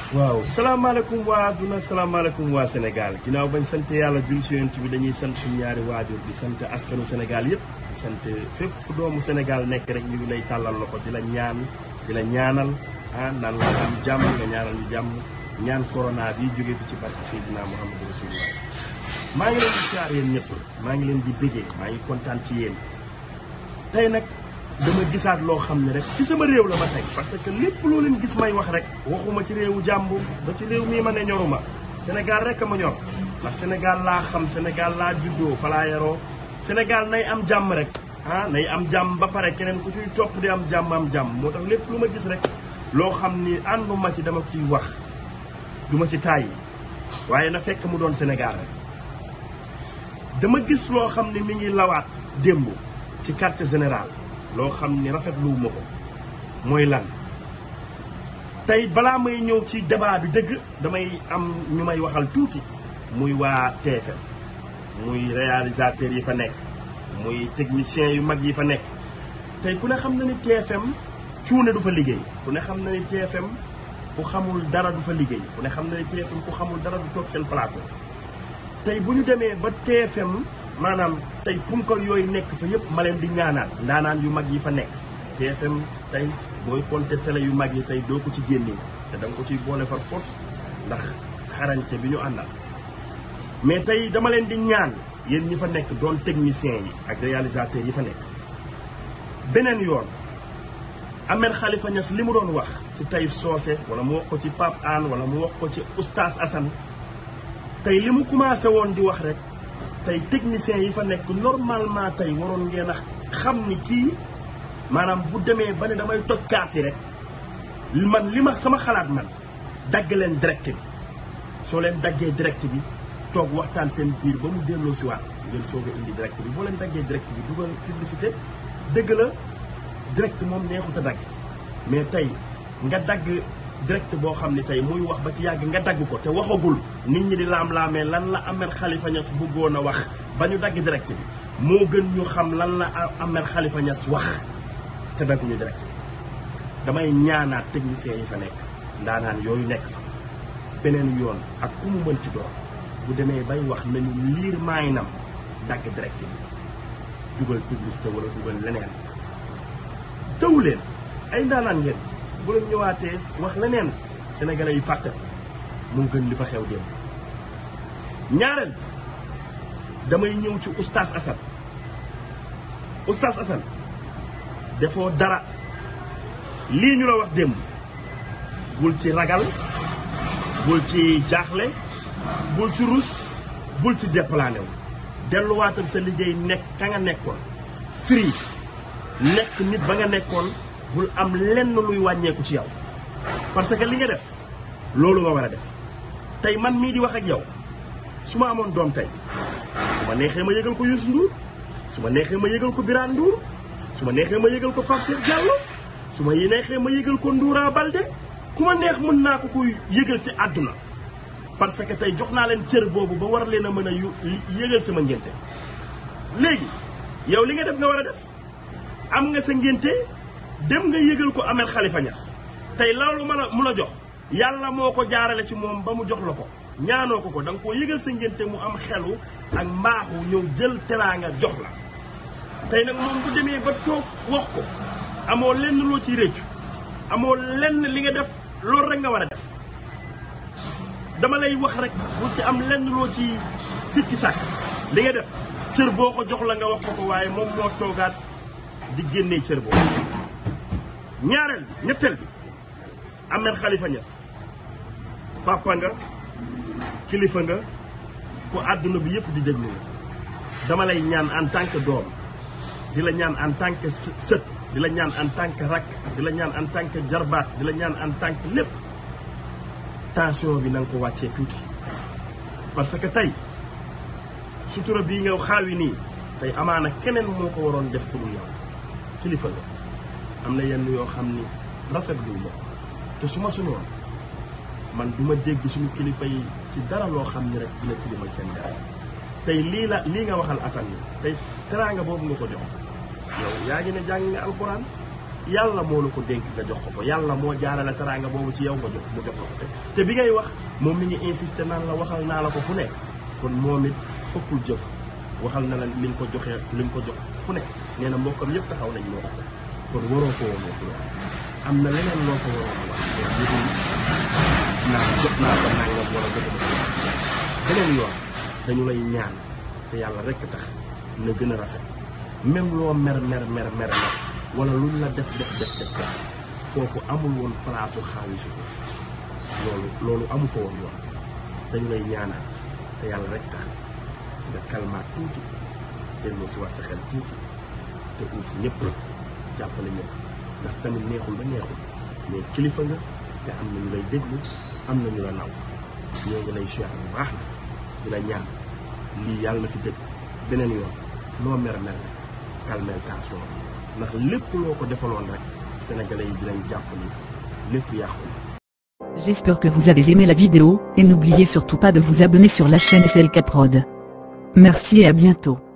waaw salaamaaleykum waa adduna salaamaaleykum waa Sénégal ginnaaw bañ sant yàlla jul si yonent bi dañuy sant suñu ñaari waajur di sant askanu Sénégal yëpp di sant fépp fu doomu Sénégal nekk rek ñu ngi lay tàllal loxo di la ñaan di la ñaanal ah naan la am jàmm nga ñaanal ñu jàmm ñaan corona bi jóge fi ci barke Seydina Muhammadu Rasulullah maa ngi leen di siyaar yéen ñëpp maa ngi leen di bëggee maa ngi kontaan ci yéen tey nag dama gisaat loo xam ne rek ci sama réew la ma tey parce que lépp loo leen gis may wax rek waxuma ci réewu jàmbur ba ci réew mii ma ne ñoruma Sénégal rek a ma ñor ndax Sénégal laa xam Sénégal laa juddoo fa laa yaroo Sénégal nay am jàmm rek ah nay am jàmm ba pare keneen ku ciy topp di am jàmm am jàmm moo tax lépp lu ma gis rek loo xam ni ànduma ci dama ciy wax du ma ci tàyyi waaye na fekk mu doon Sénégal rek dama gis loo xam ne mi ngi lawaat démb ci quartier général loo xam ni rafetluwuma ko mooy lan tey balaa may ñëw ci débat bi dëgg damay am ñu may waxal tuuti muy waa TFM muy réalisateur yi fa nekk muy technicien yu mag yi fa nekk tey ku ne xam na ni TFM cuune du fa liggéey ku ne xam na ni TFM ku xamul dara du fa liggéey ku ne xam na ni TFM ku xamul dara du toog seen plateau tey bu ñu demee ba TFM maanaam tey punkal yooyu nekk fa yëpp ma leen di ñaanaat ndaanaan yu mag yi fa nekk TFM tey booy compter télé yu mag yi tey doo ko ci génne te da nga ko ciy boole far force ndax xarañte bi ñu àndal mais tey dama leen di ñaan yéen ñi fa nekk doon technicien yi ak réalisateur yi fa nekk beneen yoon Ahmed Khalifa Niass li mu doon wax ci Taïf Socé wala mu wax ko ci Pape Hann wala mu wax ko ci Oustaz Assane tey li mu commencé woon di wax rek tey techniciens yi fa nekk normalement tey waroon ngeen a xam ni kii maanaam bu demee ba ne damay toj kaas yi rek man li ma sama xalaat man dagg leen direct bi soo leen daggee direct bi toog waxtaan seen biir ba mu delloo si waat ngeen soog a indi direct bi boo leen daggee direct bi dugal publicité dëgg la direct moom neexut a dagg mais tey nga dagg direct boo xam ne tey muy wax ba ci yàgg nga dagg ko te waxagul nit ñi di laam-laamee lan la Ahmed Khalifa Niass bëggoon a wax ba ñu dagg direct bi moo gën ñu xam lan la Ahmed Khalifa Niass wax te dagguñu direct bi damay ñaanaat techniciens yi fa nekk ndaanaan yooyu nekk fa beneen yoon ak ku mu mën ci doon bu demee bay wax nañu liir maayinam dagg direct bi dugal publicité wala dugal leneen taw leen ay ndaanaan ngeen bu leen ñëwaatee wax leneen sénégalais yi fàtte moo gën li fa xew démb ñaareel damay ñëw ci oustaz Assane oustaz Assane defoo dara lii ñu la wax démb bul ci ragal bul ci jaaxle bul ci rus bul ci déplané wu delluwaatal sa liggéey nekk ka nga nekkoon free nekk nit ba nga nekkoon bul am lenn luy wàññeeku ci yow parce que li nga def loolu nga war a def tey man mii di wax ak yow su ma amoon doom tey su ma neexee ma yëgal ko Youssou Ndour su ma neexee ma yëgal ko Birane Ndour su ma neexee ma yëgal ko Pape Cheikh Diallo su ma neexee ma yëgal ko Ndoura Balde ku ma neex mën naa ko koy yëgal si àdduna parce que tey jox naa leen cër boobu ba war leen a mën a yëgal sama ngénte léegi yow li nga def nga war a def am nga sa ngénte dem nga yëgal ko Ahmed Khalifa Niass tey loolu ma la mu la jox yàlla moo ko jaarale ci moom ba mu jox la ko ñaanoo ko ko da nga koo yëgal sa ngénte mu am xelu ak mbaaxu ñëw jël teraanga jox la tey nag moom bu demee ba toog wax ko amoo lenn loo ciy réccu amoo lenn li nga def loolu rek nga war a def dama lay wax rek bu ci am lenn loo ci sikki sàkk li nga def cër boo ko jox la nga wax ko ko waaye moom moo toogaat di génnee cër boobu ñaareel bi ñetteel bi Ahmed Khalifa Niass papa nga kilifa nga ku àdduna bi yëpp di déglu dama lay ñaan en tant que doom di la ñaan en tant que sët di la ñaan en tant que rakk di la ñaan en tant que jarbaat di la ñaan en tant que lépp tension bi na nga ko wàccee tuuti parce que tey sutura bii nga xaawi nii tey amaana keneen moo ko waroon def pour yow kilifa nga am na yenn yoo xam ni rafetlu ma te su ma sunoon man du ma dégg suñu kilifa yi ci dara loo xam ni rek dina tilimal seen dara tey lii la lii nga waxal Assane ni tey teraanga boobu nga ko jox yow yaa ngi ne jàng nga alxuraan yàlla moo la ko dénk nga jox ko ko yàlla moo jaarale teraanga boobu ci yow nga jox mu jox la ko te te bi ngay wax moom mi ngi insister naan la waxal naa la ko fu nekk kon moom it fokkul jëf waxal na la li nga ko joxee li nga ko jox fu nekk nee na mbokkam yëpp taxaw nañ moo ko kon waroo fa woon wax loolu am na leneen loo fa waroon a wax mais yëgul naa jot naa ko nangam wala jotuma ko beneen yoon dañu lay ñaan te yàlla rekk tax na gën a rafet même loo mer mer mer mer mer wala luñ la def def def def def foofu amul woon place su xaawisu ko loolu loolu amu fa woon yoon dañu lay ñaanaat te yàlla rek tax nga kalmaat tuuti delloo si war sa xel tuuti te uuf ñëpp jàppale ñëpp ndax tamit neexul ba neexul mais kilifa nga te am na ñu lay déglu am na ñu la naw ñoo ngi lay siyaar bu baax na di la ñaan lii yàlla na fi dëgg beneen yoon loo mer mer rek calmel tension ndax lépp loo ko defaloon rek sénégalais yi dinañ jàpp ni lépp yàqu na J'espère que vous avez aimé la vidéo, et n'oubliez surtout pas de vous abonner sur la chaîne SLK Prod. Merci et à bientôt.